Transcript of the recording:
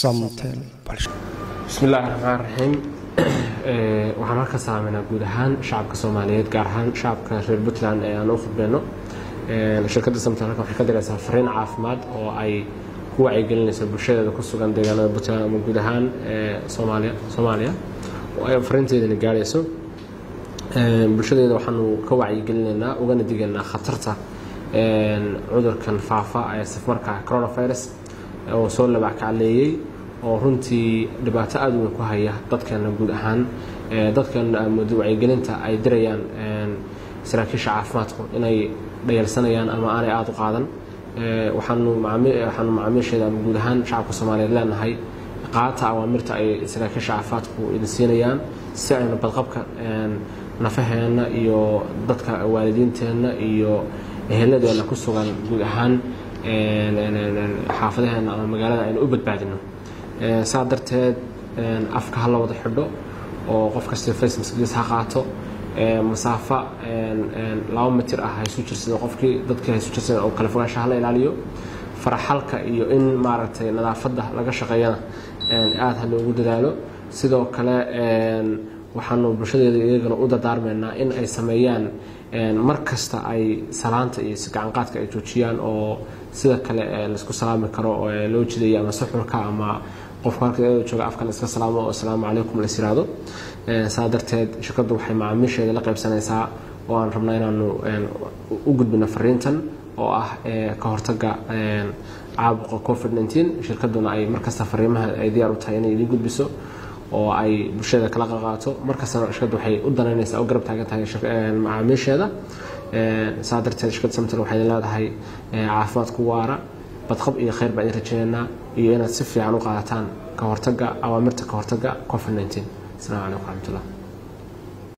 samtel bismi illaahi raxmaan raxiim waxaan halka saameynaa guud ahaan shacabka soomaaliyeed gaar ahaan shacabka reer puntland ee aan u khudbeyno shirkadda samtel halkan waxay ka diraysaa fariin caafimaad oo ay ku wacyigelinayso bulshadeeda ku sugan deegaanada puntland ama guud ahaan soomaaliya soomaaliya oo ay fariinteedana gaarayso bulshadeeda waxaanu ka wacyigelinaynaa ugana digaynaa khatarta cudurkan faafa ee safmarka coronavirus oo soo labackacleeyey oo runtii dhibaato aada weyn ku haya dadkeena guud ahaan dadkeena aamoodo wacyigelinta ay dirayaan saraakiisha caafimaadku inay dhayalsanayaan ama aanay aada u qaadan waxaanu waxaanu macaamiisheeda ama guud ahaan shacabka soomaaliyeed leenahay qaata awaamirta ay saraakiisha caafimaadku idin siinayaan si aynu badqabka nafaheenna iyo dadka waalidiinteenna iyo eheladeena ku sugan guud ahaan xaafadaheena ama magaalada aynu u badbaadino saa darteed afka ha la wada xidho oo qof kasta face maskiis ha qaato masaafa laba mitir ah haysu jirsado qofkii dadkii haysu jirsada oo kale fogaansha hala ilaaliyo faraxalka iyo in maaragtay nadaafadda laga shaqeeyana aada ha loogu dadaalo sidoo kale waxaanu bulshadeeda iyagana u dardaarmaynaa in ay sameeyaan mar kasta ay salaanta iyo gacanqaadka ay joojiyaan oo sida kale laisku salaami karo oo loo jidaya ama suxurka ama qofku halka jooga afka la iska salaamo oo asalaamu calaykum la yiraahdo saa darteed shirkaddu waxay macaamiisheeda la qaybsanaysaa oo aan rabnaa inaanu u gudbino fariintan oo ah ka hortaga caabuqa covid 19 shirkadduna ay markasta fariimaha ay diyaar u tahay inay idiin gudbiso oo ay bulshada kala qaqaato markastana shirkaddu waxay u danaynaysaa oo garab taagan tahay macaamiisheeda saa darteed shirkadda samtel waxay leedahay caafimaad ku waara badqab iyo khayr baan idin rajaynaynaa iyo inaad si fiican u qaadataan ka hortaga awaamirta ka hortaga covid 19 asalaamu calaykum waraxmatullah